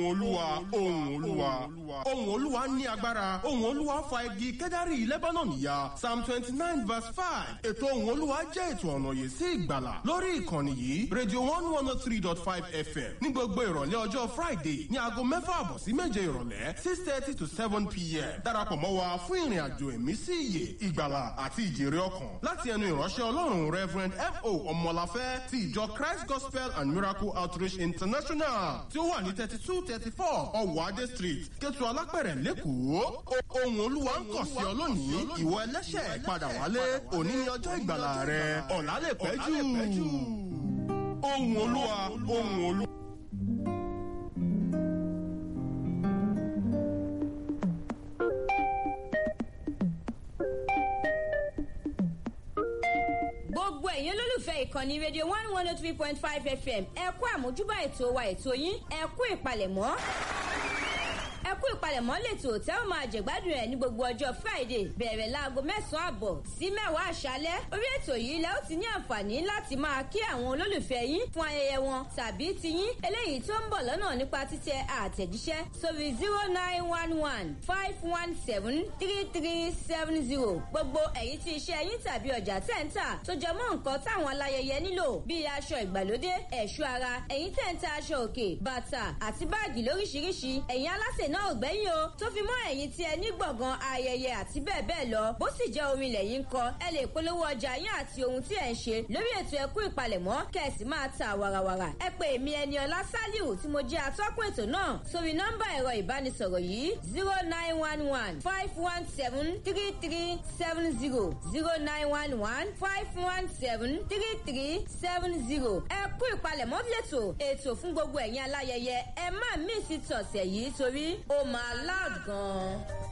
olúwa ohùn olúwa ohùn olúwa ní agbára ohùn olúwa fa igi kẹ́dárì lebanon ya psalm twenty nine verse five ètò ohùn olúwa jẹ́ ètò ọ̀nà yìí sí ìgbàlà lórí ìkànnì yìí radio one one oh three dot five fm ní gbogbo ìrọ̀lẹ́ ọjọ́ friday ní aago mẹ́fà àbọ̀ sí méje ìrọ̀lẹ́ six thirty to seven pm darapọ̀ mọ́ wa fún ìrìn àjò ẹ̀mí sí ìyè ìgbàlà àti ìjèrè ọkàn láti ẹnu ìránṣẹ́ ọlọ́run reverend fo ọmọláfẹ́ ti ìjọ christ gospel and miracle outreach international tí ó wà ní thirty two thirty four ọwọ́ adé street kẹtù alápẹ̀rẹ̀ lẹ́kọ̀ọ́ ohun olúwa ń kọ̀ sí ọ lónìí ìwọ ẹlẹ́ṣẹ̀ padà wálé òní ni ọjọ́ ìgbàlà rẹ ọ̀la lè pẹ́ jù ohun olúwa ohun olúwa. gbogbo ẹ̀yin olólùfẹ́ ìkànnì rédíò one one oh three point five fm ẹ kú àmójúbà ètò wa ètò yín ẹ kú ìpalẹ̀mọ́ ẹ kú ìpalẹ̀mọ́ lètò tẹ́ ò máa jẹ̀gbádùn ẹ̀ ní gbogbo ọjọ́ friday bẹ̀rẹ̀ láago mẹ́sàn-án àbọ̀ sí mẹ́wàá àṣálẹ́ orí ètò yìí lẹ́ ó ti ní àǹfààní láti máa kí àwọn olólùfẹ́ yín fún ayẹyẹ wọn tàbí tiyín eléyìí tó ń bọ̀ lọ́nà nípa títẹ àtẹ̀jíṣẹ́ sórí zero nine one one five one seven three three seven zero gbogbo ẹ̀yìn tí iṣẹ́ yín tàbí ọjà tẹ̀ ń tà tó jẹ mọ́ nǹkan táwọn aláyẹyẹ nílò bíi aṣọ ìgbàlódé ẹ̀ṣọ́ ara ẹ̀yìn tẹ̀ ń ta aṣọ òkè bàtà àti báàgì lóríṣiríṣi ẹ̀yìn alásè náà ò gbẹ́yìn o tó fi mọ́ ẹ̀yìn tí ẹ ní gbọ̀ngàn ayẹyẹ àti bẹ́ẹ̀ bẹ́ẹ̀ lọ bó sì jẹ́ orin ilẹ̀ yìí ń kọ ẹ lè polówó ọjà yín àti ohun tí ẹ̀ ń ṣe lórí ètò ẹkú ìpalẹ̀mọ́ kẹ̀sì máa ta wàràwàrà ẹ pé èmi ẹni ọlá sálíù tí mo jẹ́ atọ́kùn ètò náà sórí nọ́mbà ẹ̀rọ ìbánisọ̀rọ̀ yìí zero nine one one five one seven three three seven zero zero nine one one five one seven three three seven zero ẹkú ìpalẹ̀mọ́ lẹ́tọ̀ ètò fún gbogbo ẹ̀yin aláyẹyẹ ẹ má mí sí tọ̀sẹ̀ yìí torí ó máa láàgàn.